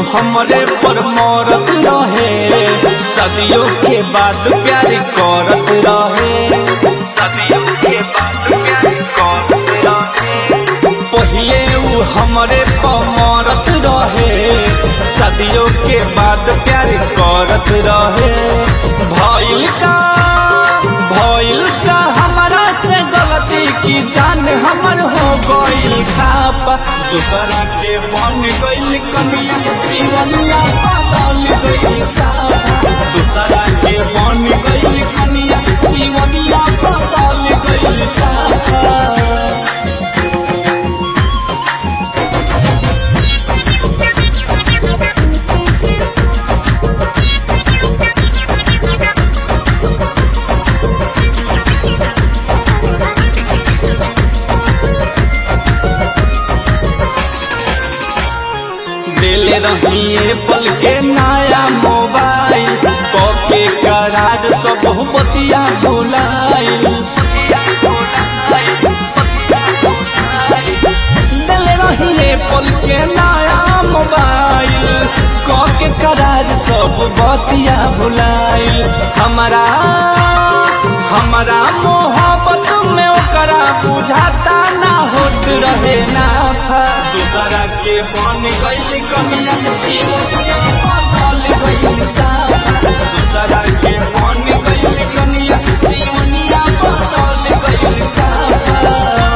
हमरे पर मरत रहे सदियों के बाद प्यार करत रहे सदियों के बाद प्यार करत रहे पहिले उ हमरे पर मरत रहे सदियों के बाद प्यार करत रहे भइल का भइल का हमारा से गलती की जान हमर हो गइल खापा दूसरा के बन गइल कनिया सिवनिया बदल गइल सापा दूसरा के बन गइल कनिया सिवनिया बदल गइल सापा दिल रहिए पल के नया मोबाइल कके करार सब बतिया भुलाइल दिल रहिए पल के नया मोबाइल कके करार सब बतिया भुलाइल हमारा हमारा मोहब्बत में ओकरा बुझाता ना होत रहे ना दूसरा के बन गइल कमिया सिवनिया बदल गइल सापा दूसरा के बन गइल कमिया सिवनिया बदल गइल सापा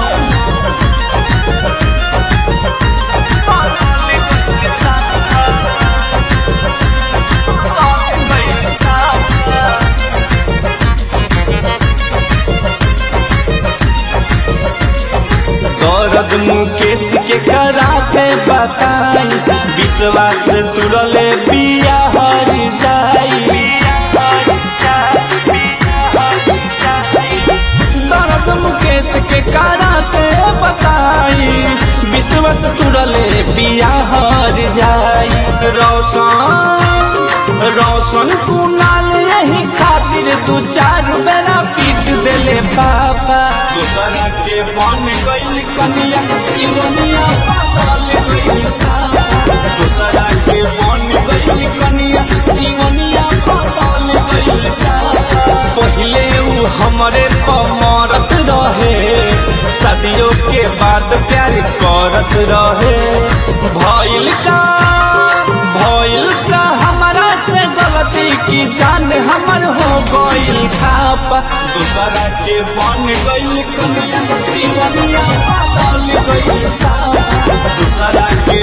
दर्द मुकेश के करा से बताई विश्वास तुरले पिया हर जाई दर्द मुकेश के करा से बताई विश्वास तुरले पिया हर जाई रोशन रोशन कुनाल यही खातिर दू चार बेरा पीट देले पापा दूसरा के बन गइल कनिया सिवनिया बदल गइल सापा दूसरा के बन गइल कनिया सिवनिया बदल गइल सापा पहिले उ हमरे पमरत रहे सदियों के बाद प्यार करत रहे भइल का भइल का हमारा से गलती की जान हमर हो गइल खापा दूसरा के बन गइल कनिया सिवनिया बदल गइल सापा दूसरा के